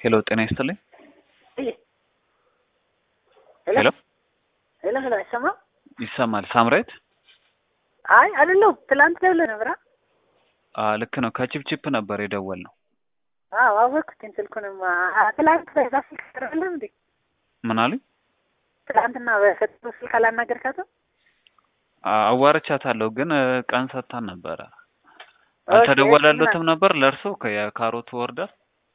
ሄሎ ጤና ይስጥልኝ። ሄሎ ሄሎ ሄሎ ሄሎ አይሰማም? ይሰማል። ሳምራይት አይ አይደለሁም። ትላንት ደውለህ ነበር? አ ልክ ነው። ከቺፕቺፕ ነበር የደወል ነው። አዎ አወቅኩትኝ። ስልኩንም አ- ትላንት በዛ ስልክ አይደለም እንዴ? ምን አሉኝ? ትላንትና በሰጠው ስልክ አላናገርካትም? አ- አዋርቻታለሁ ግን እ፣ ቀን ሰጥታን ነበረ። አልተደወለለትም ነበር ለእርሶ የካሮቱ ወርደር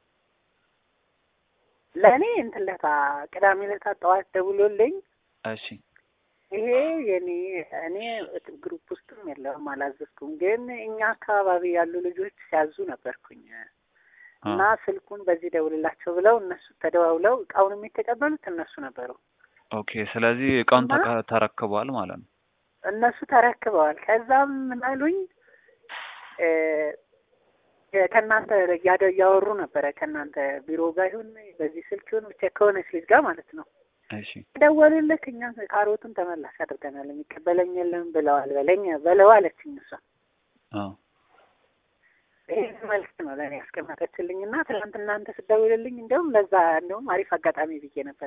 ለእኔ እንትን ለታ ቅዳሜ ለታ ጠዋት ደውሎልኝ እሺ ይሄ የኔ እኔ ግሩፕ ውስጥም የለውም አላዘዝኩም፣ ግን እኛ አካባቢ ያሉ ልጆች ሲያዙ ነበርኩኝ እና ስልኩን በዚህ ደውልላቸው ብለው እነሱ ተደዋውለው እቃውን የሚተቀበሉት እነሱ ነበሩ። ኦኬ። ስለዚህ እቃውን እና- ተቀ- ተረክበዋል ማለት ነው። እነሱ ተረክበዋል። ከዛም ምን አሉኝ እ፣ ከእናንተ እያደ እያወሩ ነበረ ከእናንተ ቢሮ ጋር ይሁን በዚህ ስልክ ይሁን ብቻ ከሆነች ልጅ ጋር ማለት ነው እሺ ደወሉልክ እኛ ካሮቱን ተመላሽ አድርገናል የሚቀበለኝ የለም ብለዋል በለኝ በለው አለችኝ እሷ አዎ ይሄ መልዕክት ነው ለእኔ ያስቀመጠችልኝ እና ትናንት እናንተ ስደውልልኝ እንደውም ለዛ እንደውም አሪፍ አጋጣሚ ብዬ ነበረ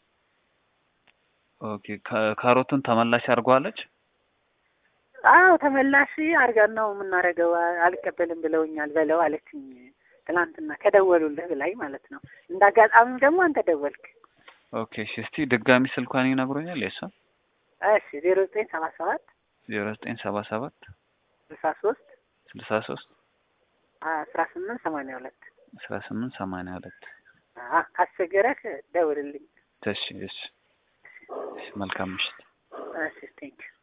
ኦኬ። ከ- ካሮቱን ተመላሽ አድርገዋለች። አዎ ተመላሽ አድርገን ነው የምናደርገው አልቀበልም ብለውኛል በለው አለችኝ ትናንትና ከደወሉልህ ብላኝ ማለት ነው እንደ አጋጣሚም ደግሞ አንተ ደወልክ ኦኬ። እሺ እስቲ ድጋሚ ስልኳን ይነግሩኛል። የሷ እሺ ዜሮ ዘጠኝ ሰባ ሰባት ዜሮ ዘጠኝ ሰባ ሰባት ስልሳ ሶስት ስልሳ ሶስት አስራ ስምንት ሰማንያ ሁለት አስራ ስምንት ሰማንያ ሁለት ካስቸገረህ ደውልልኝ እሺ እሺ እሺ። መልካም ምሽት። እሺ ቴንኪው